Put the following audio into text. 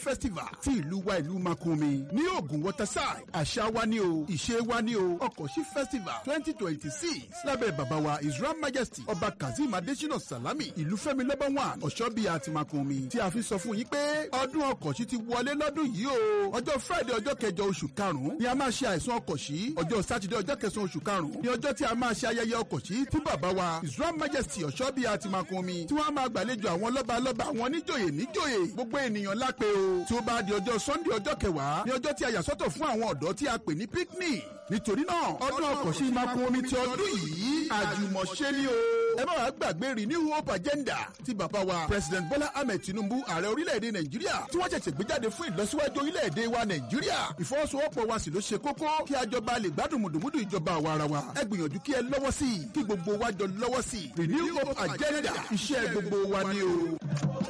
festival ti ìlú wa ìlú makunmi ní ogun waterside àṣà wa ni o ìṣe wa ni o ọkọ̀ṣí festival twenty twenty six lábẹ́ bàbá wa israel majesty ọba kazeem adesina salami ìlú fẹ́mi lọ́bọ̀ one ọ̀ṣọ́bí àti makunmi tí a fi sọ fún yín pé ọdún ọkọ̀ṣí ti wọlé lọ́dún yìí o ọjọ́ friday ọjọ́ kẹjọ oṣù karùn-ún ni a máa ṣe àìsàn ọkọ̀ṣí ọjọ́ sátidé ọjọ́ kẹsàn-án oṣù karùn-ún ni ọjọ́ tí a máa ṣe ayẹyẹ ọkọ̀ṣí tí bàbá wa israel majesty ọ̀ṣọ́bí àti makunmi tí wọ́n máa gbàlejò àwọn lọ́balọ́ba àwọn níjòyè níjòyè gbogbo ènìyàn lápè o tí ó bá di ọjọ́ sunday ọjọ́ kẹwàá ní ọjọ́ tí a yà sọ́tọ̀ fún àwọn ọ̀dọ́ tí a pè ní picnic nítorí náà ọdún ọkọ̀ṣí makunmi ti ọdún yìí àjùmọ̀ṣe ni o ẹ má wàá gbàgbé renew hope agenda ti bàbá wa president bola ahmed tinubu ààrẹ orílẹ̀-èdè nàìjíríà tí wọ́n ṣẹ̀ṣẹ̀ gbé jáde fún ìlọsíwájú orílẹ̀-èdè wa nàìjíríà ìfọwọ́sowọ́pọ̀ wa sì ló ṣe kókó kí a jọba lè gbádùn mùdùmùdù ìjọba àwa ara wa ẹ gbìyànjú kí ẹ lọ́wọ́ sí i kí gbogbo wa jọ lọ́wọ́ sí i renew hope agenda iṣẹ́ gbogbo wa ni o.